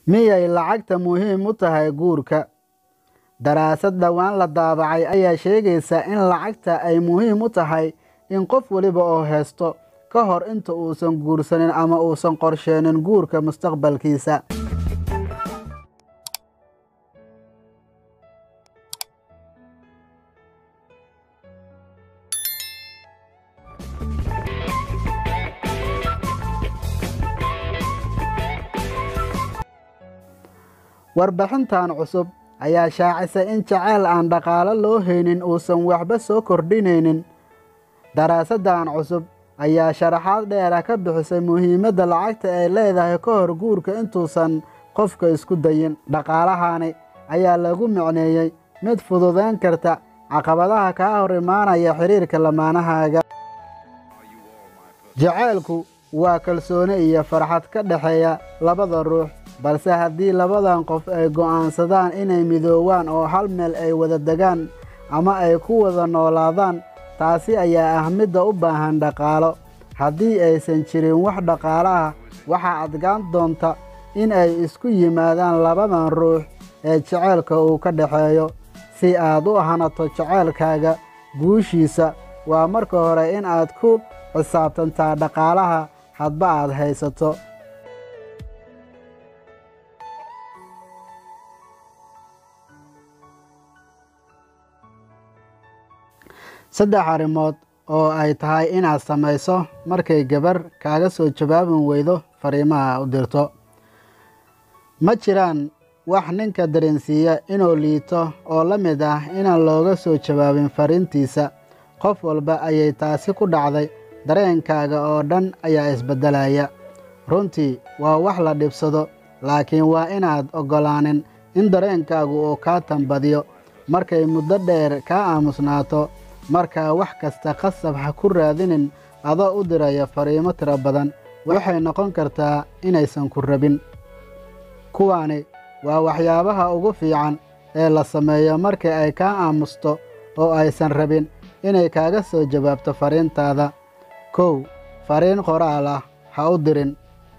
miyay lacagta muhiim u tahay guurka daraasad dhowaan la daabacay ayaa sheegaysa in lacagta ay muhiim u tahay in qof weliba oo haysto ka hor inta uusan guursanin ama uusan qorsheenin guurka mustaqbalkiisa warbixintan cusub ayaa shaacisay in jaceyl aan dhaqaalo loo haynin uusan waxba soo kordhinaynin daraasaddan cusub ayaa sharaxaad dheera ka bixisay muhiimadda lacagta ay leedahay ka hor guurka intuusan qofka isku dayin dhaqaalahani ayaa lagu micneeyey mid fududayn karta caqabadaha kaa hor imaanaya xidhiirka lamaanahaaga jaceylku waa kalsooni iyo farxad ka dhexeeya labada ruux balse haddii labadan qof ay go'aansadaan inay midoowaan oo hal meel ay wada degaan ama ay ku wada noolaadaan taasi ayaa ah midda u baahan dhaqaalo haddii aysan jirin wax dhaqaalo ah waxaa adgaan doonta in ay isku yimaadaan labadan ruux ee jaceylka uu ka dhexeeyo si aad u hanato jaceylkaaga guushiisa waa marka hore in aad ku xisaabtantaa dhaqaalaha hadba aad haysato saddex arrimood oo ay tahay inaad samayso markay gabar kaaga soo jawaabin weydo fariimaha u dirto ma jiraan wax ninka dareensiiya inuu liito oo la mid ah inaan looga soo jawaabin fariintiisa qof walba ayay taasi ku dhacday dareenkaaga oo dhan ayaa isbeddelaya runtii waa wax la dhibsado laakiin waa inaad oggolaanin in dareenkaagu uu kaa tambadiyo markay muddo dheer kaa aamusnaato markaa wax kasta qasab ha ku raadinin adoo u diraya fariimo tiro badan waxay noqon kartaa inaysan ku rabin kuwaani waa waxyaabaha ugu fiican ee la sameeyo markii ay kaa aamusto oo aysan rabin inay kaaga soo jawaabto fariintaada kow fariin qoraal ah ha u dirin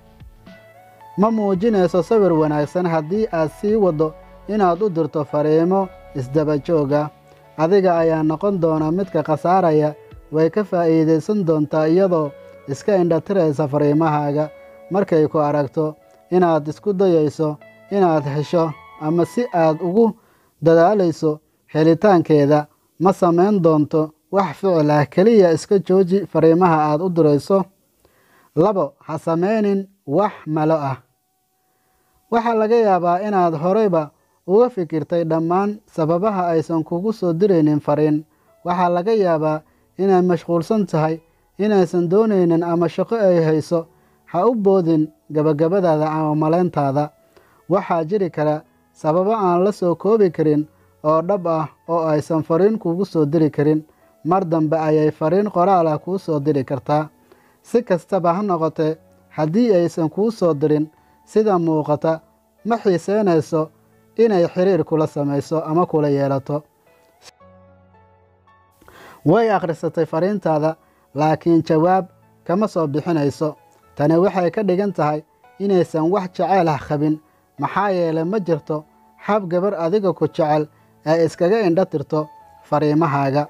ma muujinayso sawir wanaagsan haddii aad sii waddo inaad u dirto fariimo isdaba jooga adiga ayaa noqon doona midka khasaaraya way ka faa'iidaysan doontaa iyadoo iska indhatiraysa fariimahaaga markay ku aragto inaad isku dayayso inaad hesho ama si aad ugu dadaalayso helitaankeeda ma samayn doonto wax ficil ah keliya iska jooji fariimaha aad u dirayso labo ha samaynin wax malo ah waxaa laga yaabaa inaad horeyba uga fikirtay dhammaan sababaha aysan kugu soo diraynin fariin waxaa laga yaabaa inaad mashquulsan tahay inaysan doonaynin ama shaqo ay hayso ha u boodin gabagabadaada ama malayntaada waxaa jiri kara sababo aan la soo koobi karin oo dhab ah oo aysan fariin kugu soo diri karin mar dambe ayay fariin qoraal ah kuu soo diri kartaa si kastaba ha noqotee haddii aysan kuu soo dirin sida muuqata ma xiiseynayso inay xiriir kula samayso ama kula yeelato way akhrisatay fariintaada laakiin jawaab kama soo bixinayso tani waxay ka dhigan tahay inaysan wax jaceyl ah qabin maxaa yeelay ma jirto hab gabar adiga ku jecel ee iskaga indho tirto fariimahaaga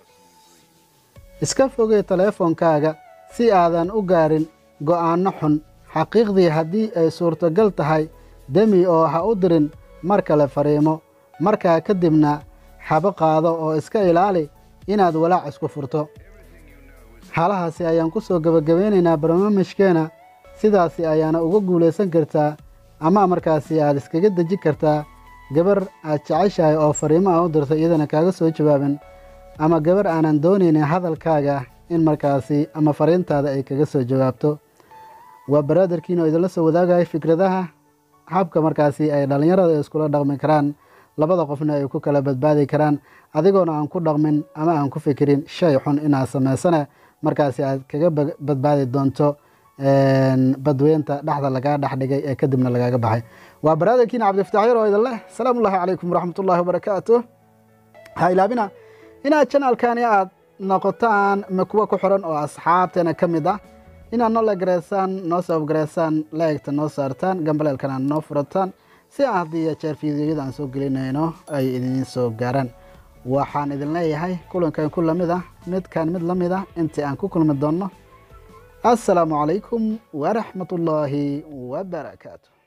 iska fogey teleefonkaaga si aadan u gaarin go'aanno xun xaqiiqdii haddii ay suurtogal tahay demi oo ha u dirin mar kale fariimo markaa kadibna xabo qaado oo iska ilaali inaad walaac isku furto halahaasi ayaan ku soo gebagabeynaynaa barnaamijkeena sidaasi ayaana uga guulaysan kartaa ama markaasi aad iskaga deji kartaa gabar aad jeceshahay oo fariimo ah u dirto iyadana kaaga soo jawaabin ama gabar aanan doonaynin hadalkaaga in markaasi ama fariintaada ay kaga soo jawaabto waa baraadarkiina oo idinla soo wadaagaya fikradaha habka markaasi ay dhallinyarada iskula dhaqmi karaan labada qofna ay ku kala badbaadi karaan adigoona aan ku dhaqmin ama aan ku fikirin shay xun inaad samaysana markaasi aad kaga badbaadi doonto badweynta dhexda lagaa dhex dhigay ee kadibna lagaaga baxay waa baraadarkiina cabdifataax yar oo idin leh asalaamu ullahi calaykum waraxmatullahi wabarakaatu ha ilaabina inaad janaalkani aad noqotaan kuwa ku xiran oo asxaabteena ka mid ah inaad noo lagareysaan noo sababgareysaan laegta noo saartaan gambaleelkana noo furataan si aan haddii iyo jeer fiidiyoyada aan soo gelinayno ay idiin soo gaaraan waxaan idin leeyahay kulankan ku lamid ah midkan mid la mid ah intii aan ku kulmi doonno assalaamu calaykum waraxmat ullaahi wabarakaatu